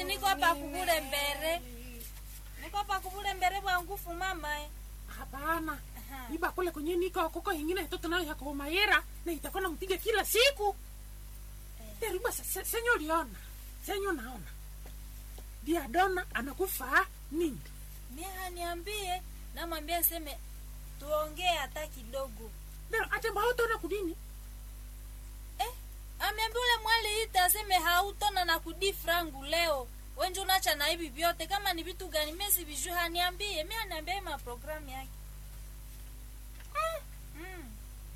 niko hapa kubule mbere niko hapa kubule mbere bwa ngufu mama eh. hapana Aha. iba kule kwenye niko koko ingine itoto nayo yako mayera na itakuwa nampiga kila siku deriba senyo liona senyo naona diadona anakufa nini mia niambie namwambia seme tuongee hata kidogo dero atembahotona kudini eh, ameambia ule mwali ita aseme hautona na kudi frangu leo wenje unacha na hivi vyote kama ni vitu gani mesi viju haniambie mi aniambia ma programu yake Ah, mm.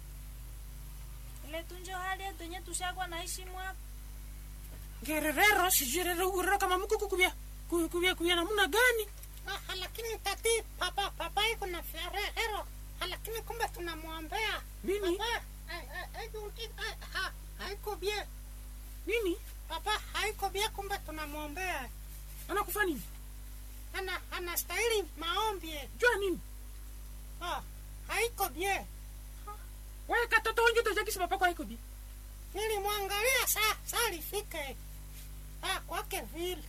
ile tunjo hali yetu yenye tushakwa naishi mwapa ngererero sijui urero kama mkuku kubya ku- kubya kubya namuna gani Ah, lakini tati papa papa iko na ferero lakini kumbe tunamwombea Nini? Papa, ai- ai- ai- uti- ai- ha- haiko bie nini papa haiko bie kumbe tunamwombea anakufa nini ana anastahili maombi jua nini ah, haiko bie wewe katoto wengi utajakisi papako haiko bi nilimwangalia saa saa lifike ah, kwake vile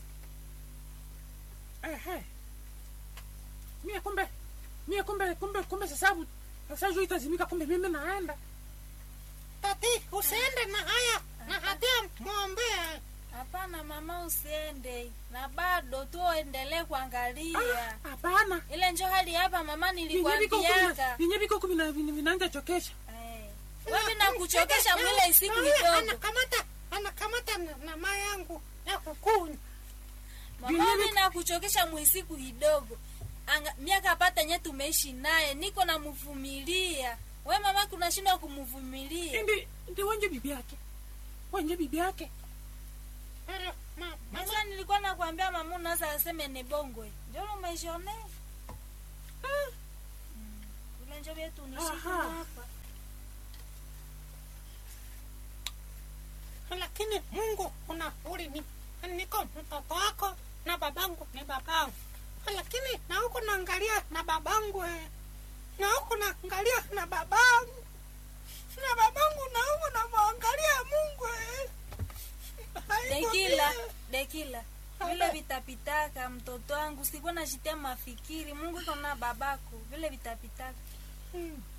ehe mie kumbe mie kumbe kumbe kumbe sasabu sasa juu itazimika kumbe mimi naenda tati usiende na haya na hatia mwombea hapana mama usiende na bado tuendelee kuangalia Ah, hapana ile njo hali hapa mama Vinye viko kumi na- nilikwambiaka vinye viko kumi na vina- vinaanza chokesha Eh. wewe nakuchokesha mwile isiku Na huyo kidogo anakamata anakamata na, na maa yangu ya kukunywa mama Vinye mi viko- nakuchokesha mwisiku kidogo Anga- miaka pata nye tumeishi naye niko namvumilia we mama kunashindwa kumvumilia ndi ndi wenje bibi yake wenje bibi yake Pero, ma, mama, sasa nilikuwa nakwambia mama unaweza aseme ni bongwe njo umeshone Ah, ule njo vyetu nishiki Aha. hapa lakini mungu una uli ni, niko mtoto wako na babangu ni babangu lakini na huku naangalia na babangu eh. na huku naangalia na babangu na babangu na huku namwangalia mungu eh. Haiko dekila vile. dekila vile vitapitaka mtoto wangu sikuwa nashitia mafikiri mungu iko na babako vile vitapitaka Hmm.